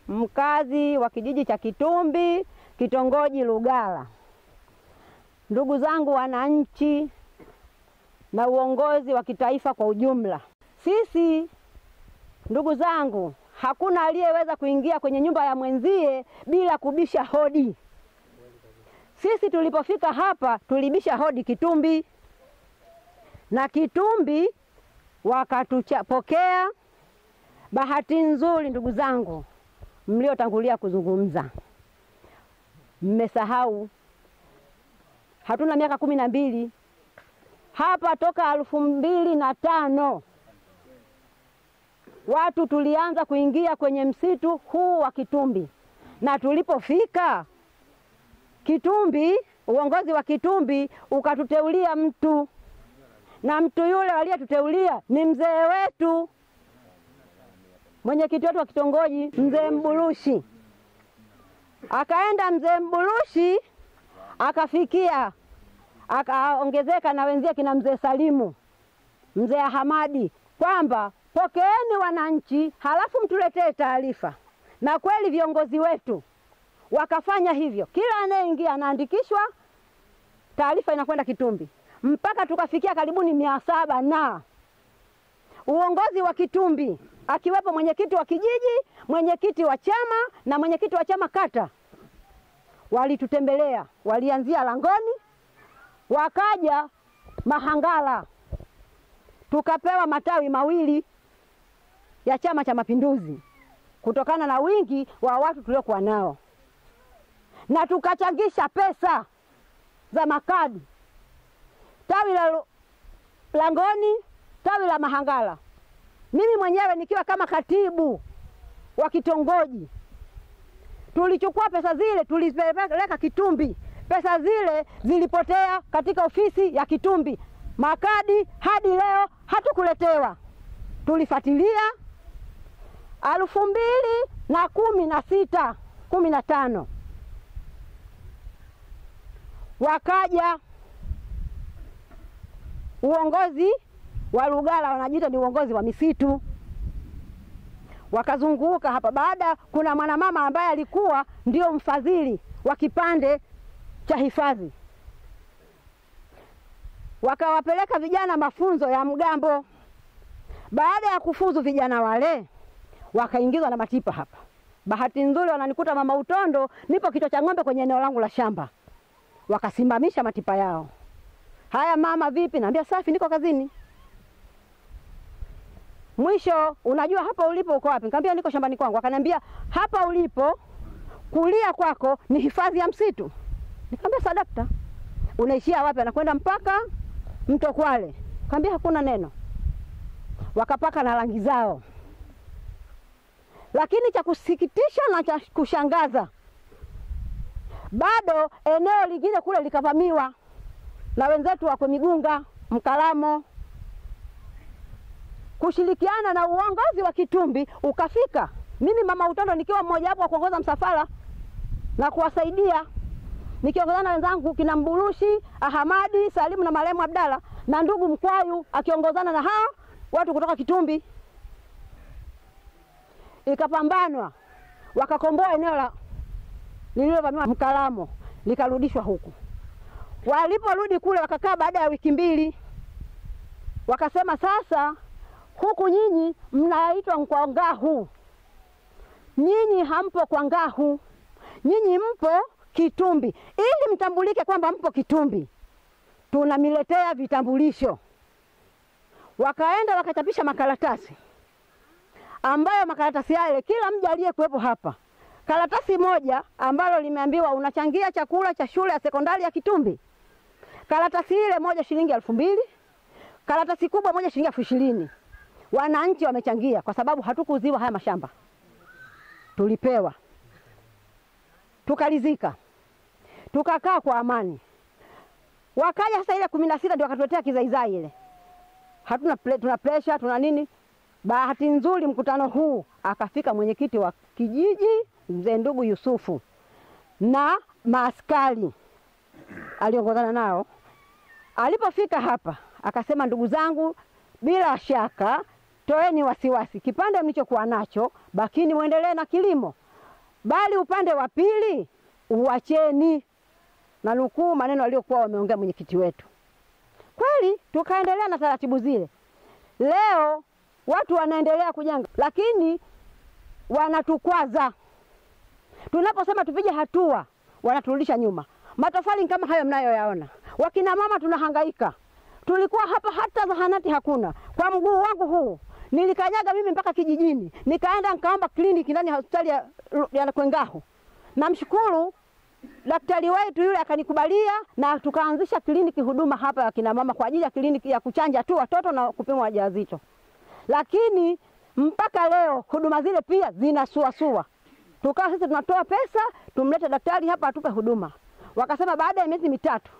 mkazi wa kijiji cha Kitumbi, kitongoji Lugala. Ndugu zangu wananchi na uongozi wa kitaifa kwa ujumla, sisi ndugu zangu, hakuna aliyeweza kuingia kwenye nyumba ya mwenzie bila kubisha hodi. Sisi tulipofika hapa tulibisha hodi Kitumbi, na Kitumbi wakatupokea. Bahati nzuri, ndugu zangu mliotangulia kuzungumza, mmesahau hatuna miaka kumi na mbili hapa toka elfu mbili na tano watu tulianza kuingia kwenye msitu huu wa Kitumbi, na tulipofika Kitumbi, uongozi wa Kitumbi ukatuteulia mtu, na mtu yule aliyetuteulia ni mzee wetu, mwenyekiti wetu wa kitongoji, mzee Mbulushi. Akaenda mzee Mbulushi akafikia akaongezeka na wenzie kina mzee Salimu, mzee Hamadi, kwamba pokeeni wananchi, halafu mtuletee taarifa. Na kweli viongozi wetu wakafanya hivyo, kila anayeingia anaandikishwa, taarifa inakwenda Kitumbi, mpaka tukafikia karibuni mia saba na uongozi wa Kitumbi akiwepo mwenyekiti wa kijiji, mwenyekiti wa chama na mwenyekiti wa chama kata, walitutembelea, walianzia Langoni wakaja Mahangala, tukapewa matawi mawili ya Chama cha Mapinduzi kutokana na wingi wa watu tuliokuwa nao, na tukachangisha pesa za makadi, tawi la Langoni, tawi la Mahangala, mimi mwenyewe nikiwa kama katibu wa kitongoji. Tulichukua pesa zile tulizipeleka Kitumbi. Pesa zile zilipotea katika ofisi ya Kitumbi, makadi hadi leo hatukuletewa. Tulifuatilia elfu mbili na kumi na sita kumi na tano wakaja uongozi wa Lugala, wanajiita ni uongozi wa misitu, wakazunguka hapa. Baada kuna mwanamama ambaye alikuwa ndio mfadhili wa kipande cha hifadhi, wakawapeleka vijana mafunzo ya mgambo. Baada ya kufuzu vijana wale wakaingizwa na matipa hapa. Bahati nzuri wananikuta mama Utondo, nipo kichwa cha ng'ombe kwenye eneo langu la shamba, wakasimamisha matipa yao. Haya mama, vipi? Naambia safi, niko kazini. Mwisho, unajua hapa ulipo uko wapi? Nikamwambia niko shambani kwangu. Akaniambia hapa ulipo kulia kwako ni hifadhi ya msitu. Nikamwambia sadakta, unaishia wapi? Anakwenda mpaka mto Kwale. Nikamwambia hakuna neno. Wakapaka na rangi zao, lakini cha kusikitisha na cha kushangaza, bado eneo lingine kule likavamiwa na wenzetu wako Migunga, Mkalamo, kushirikiana na uongozi wa Kitumbi ukafika. Mimi mama Utondo nikiwa mmoja wapo wa kuongoza msafara na kuwasaidia nikiongozana na wenzangu kina Mbulushi, Ahamadi, Salimu na marehemu Abdalla na ndugu Mkwayu akiongozana na hao watu kutoka Kitumbi. Ikapambanwa, wakakomboa eneo la lililovamiwa Mkalamo, likarudishwa huku. Waliporudi kule, wakakaa baada ya wiki mbili, wakasema sasa, huku nyinyi mnaitwa kwa Ngahu, nyinyi hampo kwa Ngahu, nyinyi mpo Kitumbi. Ili mtambulike kwamba mpo Kitumbi, tunamiletea vitambulisho. Wakaenda wakachapisha makaratasi ambayo makaratasi yale kila mja aliyekuwepo hapa, karatasi moja ambalo limeambiwa unachangia chakula cha shule ya sekondari ya Kitumbi. Karatasi ile moja shilingi elfu mbili, karatasi kubwa moja shilingi elfu ishirini. Wananchi wamechangia kwa sababu hatukuuziwa haya mashamba, tulipewa tukalizika, tukakaa kwa amani. Wakaja sasa ile kumi na sita ndio wakatuletea kizaizai ile, hatuna ple, tuna presha tuna nini. Bahati nzuri mkutano huu akafika mwenyekiti wa kijiji mzee ndugu Yusufu na maaskari aliongozana nao. Alipofika hapa akasema, ndugu zangu, bila shaka toeni wasiwasi, kipande mlichokuwa nacho bakini, muendelee na kilimo. bali upande wa pili uwacheni, na nukuu maneno aliyokuwa wameongea mwenyekiti wetu. Kweli tukaendelea na taratibu zile. Leo watu wanaendelea kujenga, lakini wanatukwaza. Tunaposema tupige hatua, wanaturudisha nyuma. Matofali kama hayo mnayoyaona, wakina mama tunahangaika. Tulikuwa hapa hata zahanati hakuna. Kwa mguu wangu huu nilikanyaga mimi mpaka kijijini, nikaenda nikaomba kliniki ndani ya hospitali ya, ya Kwengahu. Namshukuru daktari wetu yule akanikubalia na tukaanzisha kliniki huduma hapa ya kina mama kwa ajili ya kliniki ya kuchanja tu watoto na kupima wajawazito, lakini mpaka leo huduma zile pia zinasuasua. Tukawa sisi tunatoa pesa tumlete daktari hapa atupe huduma, wakasema baada ya miezi mitatu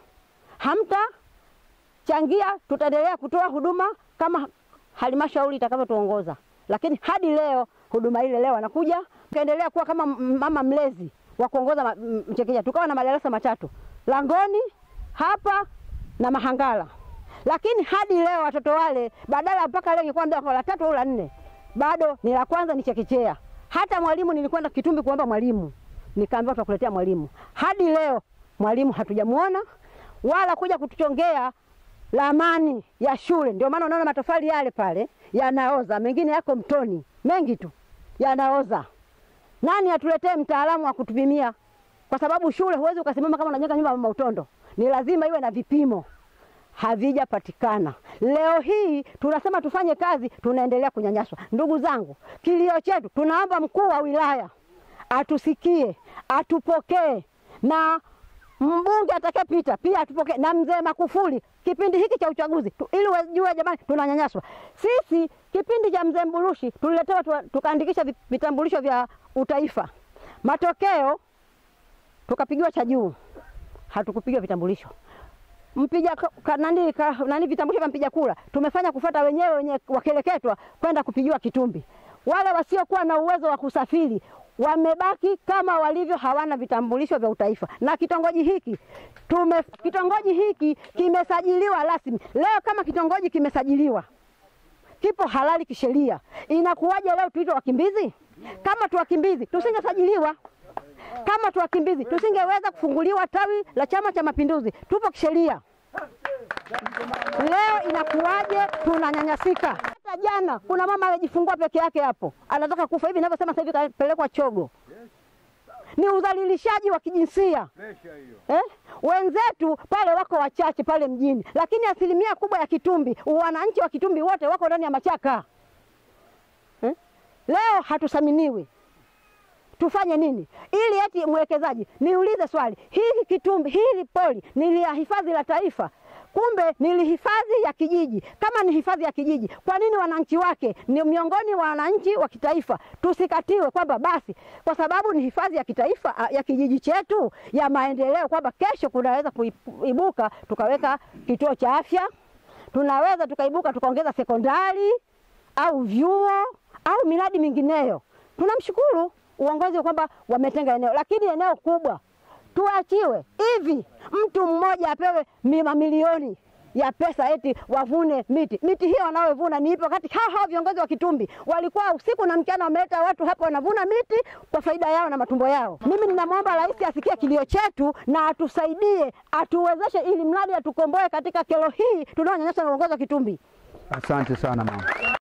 hamtachangia, tutaendelea kutoa huduma kama halmashauri itakavyotuongoza. Lakini hadi leo huduma ile leo anakuja kaendelea kuwa kama mama mlezi wa kuongoza Mchekeja. Tukawa na madarasa matatu Langoni hapa na Mahangala, lakini hadi leo watoto wale badala mpaka leo ingekuwa ndio la tatu au la nne, bado ni la kwanza ni chekechea. Hata mwalimu nilikwenda Kitumbi kuomba mwalimu, nikaambiwa tutakuletea mwalimu. Hadi leo mwalimu hatujamuona wala kuja kutuchongea ramani ya shule. Ndio maana unaona matofali yale pale yanaoza, mengine yako mtoni, mengi tu yanaoza. Nani atuletee mtaalamu wa kutupimia? Kwa sababu shule huwezi ukasimama kama unajenga nyumba ya mama Utondo, ni lazima iwe na vipimo, havijapatikana. Leo hii tunasema tufanye kazi, tunaendelea kunyanyaswa. Ndugu zangu, kilio chetu, tunaomba mkuu wa wilaya atusikie, atupokee na mbunge atakayepita pia atupokee na mzee Makufuli kipindi hiki cha uchaguzi tu, ili wajue jamani, tunanyanyaswa sisi. Kipindi cha mzee Mburushi tuliletewa tukaandikisha vitambulisho vya utaifa, matokeo tukapigiwa cha juu, hatukupigiwa vitambulisho mpiga nani, nani vitambulisho vya mpiga kura tumefanya kufuata wenyewe wenye wakeleketwa kwenda kupigiwa Kitumbi. Wale wasiokuwa na uwezo wa kusafiri wamebaki kama walivyo, hawana vitambulisho vya utaifa. Na kitongoji hiki tume, kitongoji hiki kimesajiliwa rasmi leo. Kama kitongoji kimesajiliwa, kipo halali kisheria, inakuwaje leo tuitwe wakimbizi? Kama tu wakimbizi tusingesajiliwa, kama tu wakimbizi tusingeweza kufunguliwa tawi la Chama cha Mapinduzi, tupo kisheria. Leo inakuwaje tunanyanyasika? Hata jana kuna mama amejifungua peke yake hapo, anataka kufa hivi ninavyosema sasa hivi, kapelekwa chogo. Ni udhalilishaji wa kijinsia eh? Wenzetu pale wako wachache pale mjini, lakini asilimia kubwa ya Kitumbi, wananchi wa Kitumbi wote wako ndani ya machaka eh? Leo hatuthaminiwi tufanye nini ili eti mwekezaji? Niulize swali hili, Kitumbi hili poli ni la hifadhi la taifa kumbe ni hifadhi ya kijiji. Kama ni hifadhi ya kijiji, kwa nini wananchi wake ni miongoni mwa wananchi wa kitaifa tusikatiwe kwamba basi kwa sababu ni hifadhi ya kitaifa ya kijiji chetu ya maendeleo, kwamba kesho kunaweza kuibuka tukaweka kituo cha afya, tunaweza tukaibuka tukaongeza sekondari au vyuo au miradi mingineyo. Tunamshukuru uongozi kwamba wametenga eneo, lakini eneo kubwa tuachiwe hivi, mtu mmoja apewe mamilioni ya pesa eti wavune miti. Miti hiyo wanayovuna ni ipo kati hao hao viongozi wa Kitumbi walikuwa usiku na mchana wameleta watu hapa wanavuna miti kwa faida yao na matumbo yao. Mimi ninamwomba Rais asikie kilio chetu na atusaidie, atuwezeshe ili mradi atukomboe katika kero hii tunaonyanyaswa na uongozi wa Kitumbi. Asante sana mama.